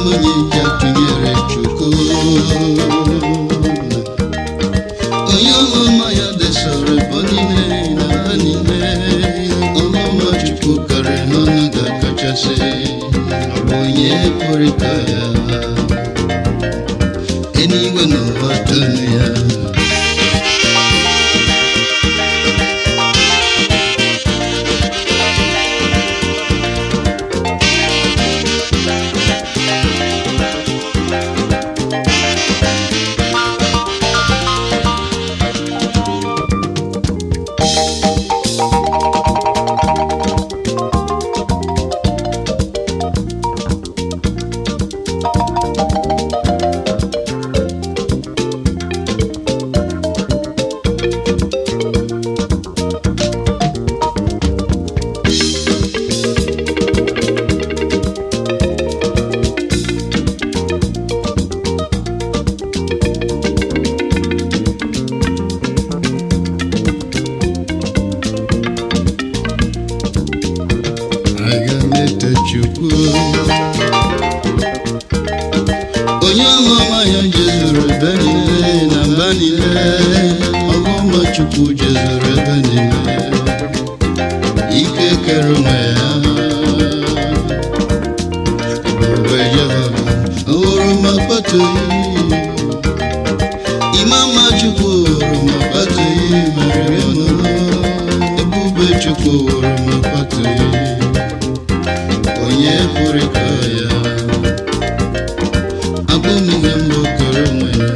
onye ji atụnyere chukwu onye ọmụma ya desoro ebo niile na ha niile ọmụma chukwu karịrị n'ọnụ ga-akachasị ọ bụ onye pụrụ ka ya eluigwe na ụwa tonu ya aga m eto chukwu onye ọmụma ya jezuru ebe niile na mba niile ọmụma chukwu jezuru ebe niile ike kere onwe ya ebube jehova owuru ma kpatughị imama chukwu wuru ma kpatughị mere ọnụnụ ebube chukwu wuru ma kpatughị onye pụrụ ka ya abụghị ihe mbụ kere onwe ya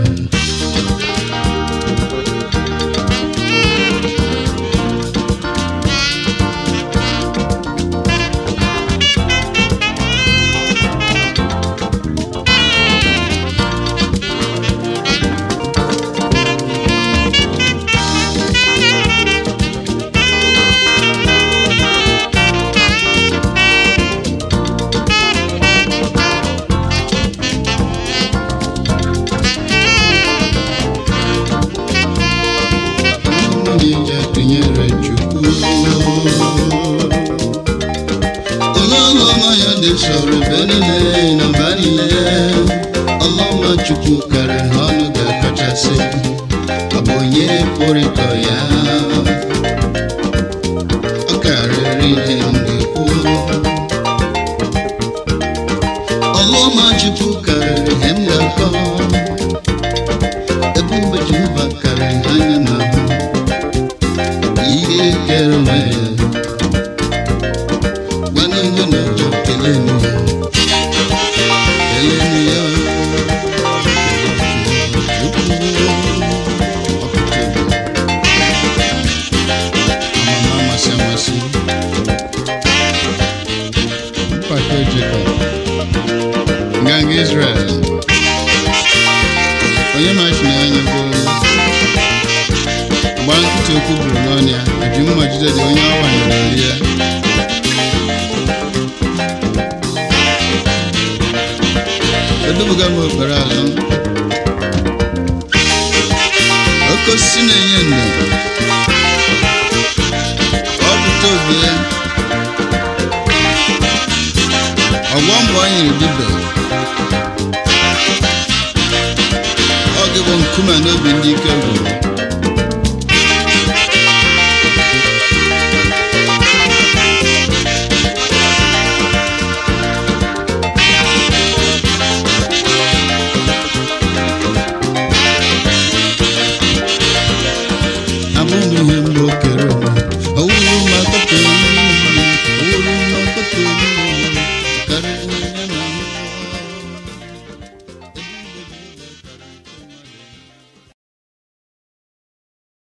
onye ji atụnyere chukwu onye ọlụọma ya dị sọrọ ebe niile na mba niile ọlụọma chukwu karịrị ha ọnụ ga-akachasị ọ bụ onye pụrụ ịkọ ya ọ karịrị ihe m ga-ekwu ọlụọma chukwu karịrị ihe m ga-akọ ebube jehova karịrị anya na ahụ ihe kere onwe ya gwana ihe na-eje kelenu ya kelenu ya amama amasị amasị mpako Jacob nganga Israel onye machi na anya bụ gbaa nkịtị okwu bụrụ n'ọnụ ya eji mma jide dị onye ọ wanyere olu ya edubuga m okpere ala m oke osisi na-enye ndo ọ pụta obi ya ọgbọ mbọ ọ nyere dibe ọ gị bụ nkume n'obi ndị ike gwụrụ